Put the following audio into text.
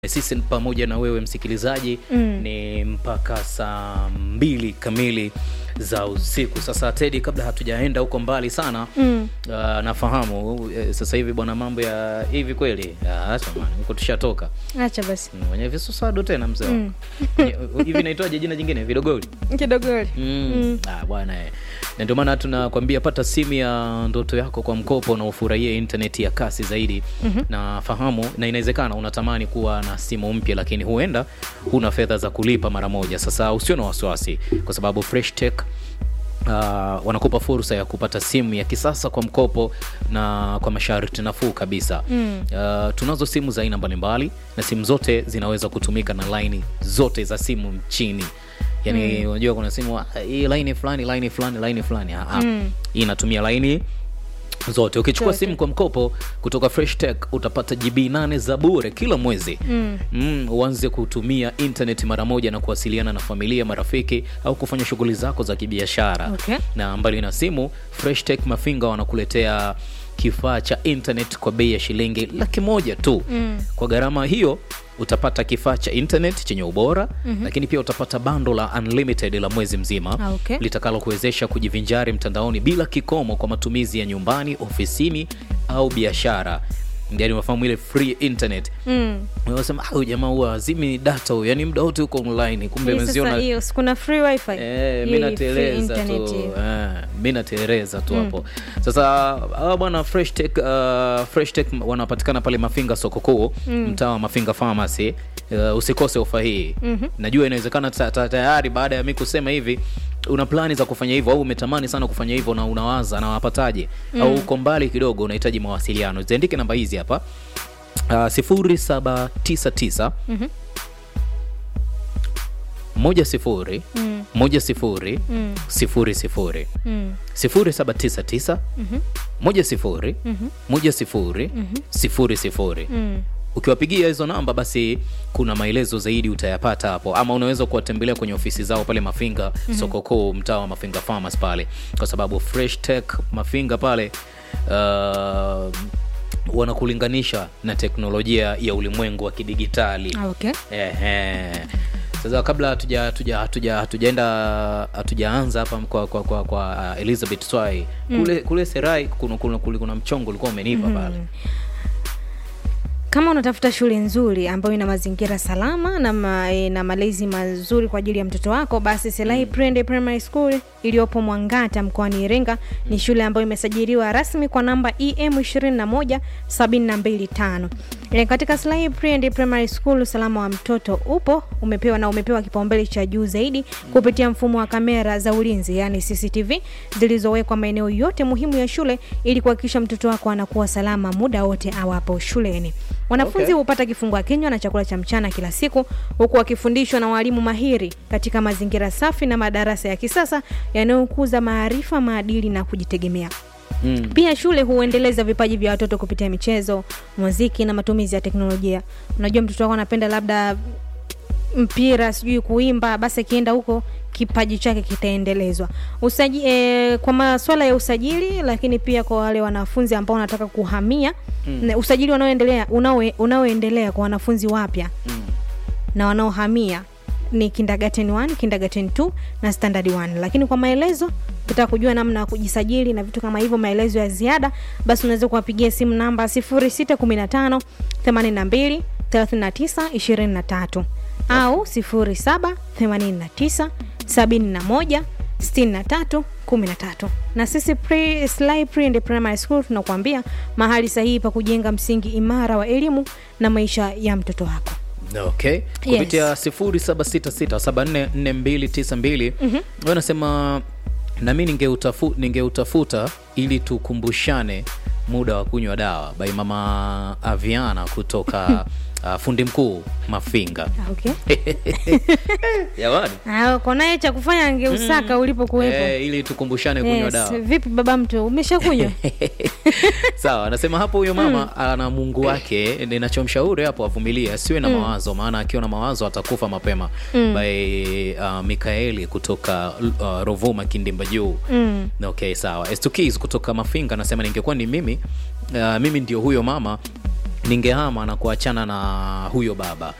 sisi pamoja na wewe msikilizaji Mm. ni mpaka saa mbili kamili za usiku. Sasa Tedi, kabla hatujaenda huko mbali sana Mm. uh, nafahamu eh, sasa hivi bwana, mambo ya hivi kweli Ah, acha bwana, huko tushatoka Acha basi Mm, wenye visuswadu tena mzee wangu. Mm. Kwenye- hivi inaitwaje jina jingine vidogoli kidogoli. Mm. Mm. Ah, bwana eh. na ndio maana tunakwambia pata simu ya ndoto yako kwa mkopo na ufurahie intaneti ya kasi zaidi Mhm. na fahamu na inawezekana unatamani kuwa na simu mpya lakini huenda huna fedha za kulipa mara moja sasa usio na wasiwasi kwa sababu fresh tech Uh, wanakupa fursa ya kupata simu ya kisasa kwa mkopo na kwa masharti nafuu kabisa Mm. uh, tunazo simu za aina mbalimbali na simu zote zinaweza kutumika na laini zote za simu nchini yani unajua kuna simu ah, hii laini fulani laini fulani laini fulani Ah, ah. Mm. hii inatumia laini zote ukichukua Zote. simu kwa mkopo kutoka fresh tech utapata gb 8 za bure kila mwezi Mm. mm, uanze kutumia internet mara moja na kuwasiliana na familia marafiki au kufanya shughuli zako za kibiashara Okay. na mbali na simu fresh tech mafinga wanakuletea kifaa cha internet kwa bei ya shilingi laki moja tu Mm. kwa gharama hiyo utapata kifaa cha internet chenye ubora mm-hmm. lakini pia utapata bando la unlimited la mwezi mzima Ah, okay. litakalo kuwezesha kujivinjari mtandaoni bila kikomo kwa matumizi ya nyumbani ofisini au biashara yani unafahamu ile free internet Mm. unasema "Ah, huyu jamaa huwa azimi data huyu yani muda wote huko online kumbe Hii sasa meziona hiyo si kuna free wifi Eh, Hii mi free nateleza internet tu hiyo. eh, mi nateleza tu hapo sasa hawa bwana fresh tech, uh, fresh tech wanapatikana pale mafinga soko kuu mtaa wa mafinga pharmacy uh, usikose ofa hii Mhm. najua inawezekana ta- ta- tayari baada ya mi kusema hivi una plani za kufanya hivyo au umetamani sana kufanya hivyo na unawaza na wapataje au uko mbali kidogo unahitaji mawasiliano ziandike namba hizi hapa uh, sifuri saba tisa tisa Mhm. moja sifuri Mm. moja sifuri Mm. sifuri sifuri Mm. sifuri saba tisa tisa Mhm. moja sifuri Mhm. moja sifuri sifuri sifuri Mm. ukiwapigia hizo namba basi kuna maelezo zaidi utayapata hapo ama unaweza kuwatembelea kwenye ofisi zao pale mafinga mm-hmm. soko kuu mtaa wa mafinga farmers pale kwa sababu fresh tech mafinga pale uh, wanakulinganisha na teknolojia ya ulimwengu wa kidigitali Ah, okay. Ehe. Sasa kabla hatuja hatuja hatuja hatujaenda hatujaanza hapa kwa kwa kwa, kwa uh, Elizabeth Swai kule kule Serai kuna kuna, kuna, kuna mchongo ulikuwa umenipa pale. kama unatafuta shule nzuri ambayo ina mazingira salama na, ma, e, na malezi mazuri kwa ajili ya mtoto wako basi Selai Prende Primary School iliyopo Mwangata mkoani Iringa ni shule ambayo imesajiliwa rasmi kwa namba EM 21725. E, katika Selai Prende Primary School usalama wa mtoto upo umepewa na umepewa kipaumbele cha juu zaidi kupitia mfumo wa kamera za ulinzi yani CCTV zilizowekwa maeneo yote muhimu ya shule ili kuhakikisha mtoto wako anakuwa salama muda wote awapo shuleni. Wanafunzi Okay. hupata kifungua kinywa na chakula cha mchana kila siku huku wakifundishwa na walimu mahiri katika mazingira safi na madarasa ya kisasa yanayokuza maarifa, maadili na kujitegemea. Mm. Pia shule huendeleza vipaji vya watoto kupitia michezo, muziki na matumizi ya teknolojia. Unajua mtoto wako anapenda labda mpira, sijui kuimba, basi akienda huko kipaji chake kitaendelezwa. Usaji, e, kwa masuala ya usajili, lakini pia kwa wale wanafunzi ambao wanataka kuhamia mm. usajili unaoendelea unaoe- unaoendelea kwa wanafunzi wapya Mm. na wanaohamia ni kindergarten 1, kindergarten 2 na standard 1. Lakini kwa maelezo ukitaka kujua namna ya kujisajili na vitu kama hivyo, maelezo ya ziada, basi unaweza kuwapigia simu namba 0615 82 39 23 au 07 89 71 63 13. Na sisi pre, Sly Pre and Primary School tunakuambia mahali sahihi pa kujenga msingi imara wa elimu na maisha ya mtoto wako. Okay. Kupitia 0766744292 mm-hmm. nasema nami ningeutafu, ningeutafuta ili tukumbushane muda wa kunywa dawa by mama Aviana kutoka uh, fundi mkuu Mafinga. Ah, Okay. Jamani. Ah, uko naye cha kufanya angeusaka ulipokuwepo. Eh, ili tukumbushane kunywa Yes. dawa. Vipi baba mtu umeshakunywa? sawa anasema hapo huyo mama ana mungu wake ninachomshauri hapo avumilie asiwe na mawazo maana akiwa na mawazo atakufa mapema by uh, mikaeli kutoka uh, rovuma kindimba juu Mm. okay sawa Estukis kutoka mafinga anasema ningekuwa ni mimi uh, mimi ndio huyo mama ningehama na kuachana na huyo baba